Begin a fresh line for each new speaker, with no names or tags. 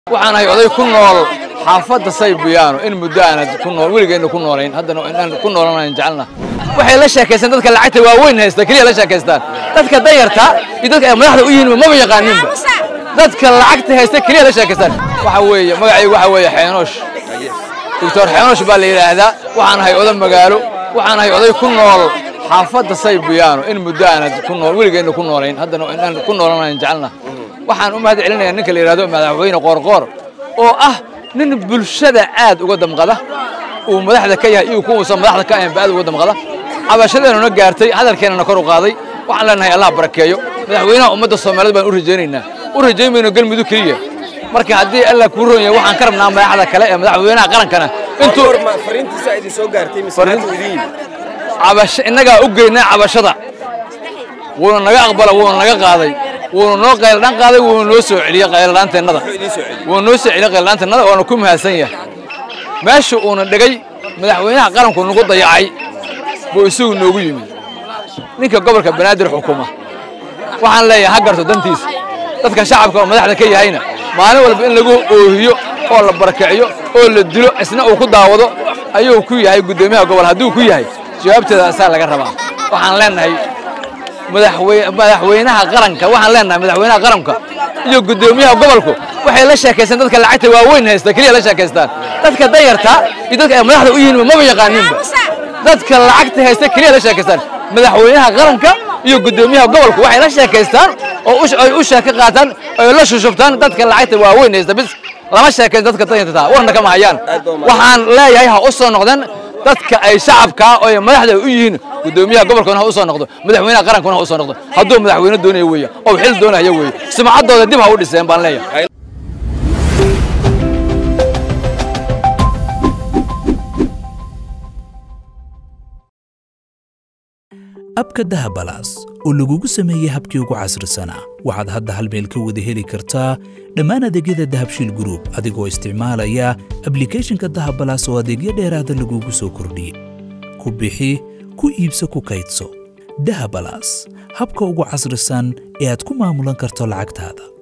waxaan ahay oday ku nool xaafadda saybiyaano in muddo aanad ku nool weligeenna ku noolayn haddana inaan ku noolanayn jecelna waxay la sheekaystaan dadka lacagta waaweyn haysta keliya la sheekaystaan dadka danyarta iyo dadka ay madaxda u yihiin maba yaqaaninba dadka lacagta haysta keliya la sheekaystaan waxa weeye magacaygu waxa weeye xeenoosh doctor xeenoosh baa la yidhaahdaa waxaan ahay oday magaalo waxaan ahay oday ku nool xaafadda saybiyaano in muddo aanad ku nool weligeenna ku noolayn haddana inaan ku noolanayn jecelna waxaan u mahad celinayaa ninka la yidhahdo madaxweyne qoorqoor oo ah nin bulshada aad uga damqada uu madaxda ka yahay iyo kuwuusan madaxda ka ahaynba aad uga damqada cabashadeennuna gaartay hadalkeennana kor u qaaday waxaan leenahay allah barakeeyo madaxweynaha ummadda soomaaliyeed baan u rajaynaynaa u rajayn mayno galmudug keliya marka haddii allah kuu roon yahay waxaan ka rabnaa madaxda kale ee madaxweynaha qarankana intuu
fariintiisa idin soo gaartay mise
Fariin-
maanta idin yimid
cabasho innagaa u geynaa cabashada wuuna naga aqbala wuuna naga qaaday wuuna noo qayladhaan qaaday wuuna noo soo celiyey qayladhaanteennada
muxuu idiin soo celiyey
wuuna noo soo celiyey qayladhaanteennada waana ku mahadsan yahay meesha uuna dhigay madaxweynaha qaranku nagu dayacay buu isagu noogu yimid ninka gobolka banaadir xukuma waxaan leeyahay ha garto dantiisa dadka shacabka oo madaxda ka yahayna maalin walba in lagu oohiyo oo la barakiciyo oo la dilo isna uu ku daawado ayuu ku yahay guddoomiyaha gobol hadduu ku yahay jawaabteeda asaa laga rabaa waxaan leenahay madaxwey- madaxweynaha qaranka waxaan leenahay madaxweynaha qaranka iyo guddoomiyaha gobolku waxay la sheekaystaan dadka lacagta waaweyn haysta keliya la sheekaystaan dadka danyarta iyo dadka ay madaxda u yihiin maba yaqaaninba dadka lacagta haysta keliya la sheekaystaan madaxweynaha qaranka iyo guddoomiyaha gobolku waxay la sheekaystaan oo u- ay u sheeko qaataan ay la shushubtaan dadka lacagta waaweyn haysta bis lama sheekayn dadka danyarta warna kama hayaan
Aad baa umahadsan.
waxaan leeyahay ha u soo noqdeen dadka ay shacabka oo ay madaxda u yihiin guddoomiyaha gobolkuna ha u soo noqdo madaxweynaha qarankuna ha u soo noqdo hadduu madaxweyne doonaya weeye oo xil doonaya weeye sumcaddooda dib ha u dhiseen baan leeyahay
abka dahabalaas oo lagugu sameeyey habkii ugu casrisanaa waxaad hadda hal meel ka wada heli kartaa dhammaan adeegyada dahabshiil group adigoo isticmaalaya ablicathonka dahabalaas oo adeegyo dheeraada lagugu soo kordhiyey ku bixi ku iibso ku kaydso dahabalaas habka ugu casrisan ee aad ku maamulan karto lacagtaada